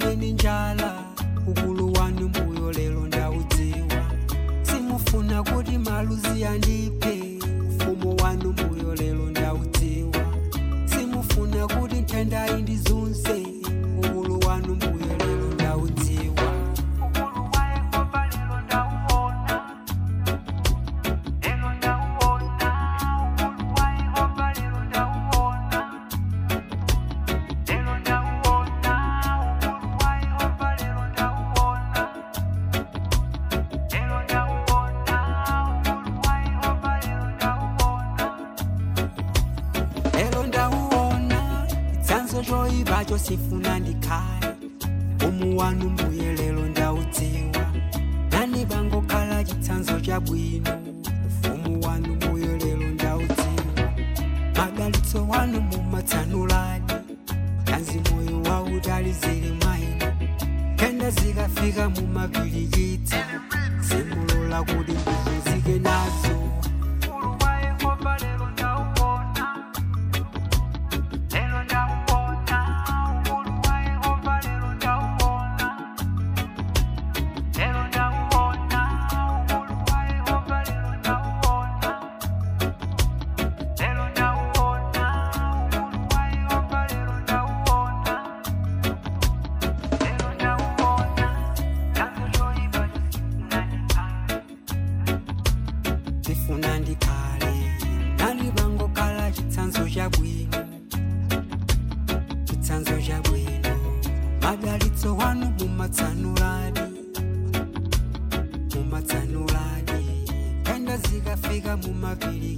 ndikuoneni njala ukulu wanu mbuyo lero ndaudziwa simufuna kuti maluzi andiphe ufumu wanu mbuyo lero ndaudziwa simufuna kuti nthenda indizunse ukulu wanu mbuyo lero ndaudziwa ukulu wa yehova lero ndauona lero ndauona ukulu wa yehova lero ndauona lero ndauona ukulu wa yehova lero ndauona lero ndauona ukulu wa yehova lero ndauona lero ndauona chitsanzo choyipa chosifuna ndikhale umu wanu mbuye lero ndaudziwa nani bangokhala chitsanzo chabwino ufumu wanu mbuye lero ndaudziwa madalitso wanu mumatsanuladi kanzi moyo wautali zili mwaino kenda zikafika mumapirikitsa simulola kuti ndivuzike nazo Ukulu wa Yehova lero ndauona. Lero ndauona. Ukulu wa Yehova lero ndauona. Lero ndauona. Ukulu wa Yehova lero ndauona. Lero ndauona. Ukulu wa Yehova lero ndauona. Lero ndauona. Chanzo choyipa chifuna ndikhale nani bangokhala chitsanzo chabwino chitsanzo chabwino madalitso wanu mumatsanuladi mumatsanuladi kenda zikafika mumapiri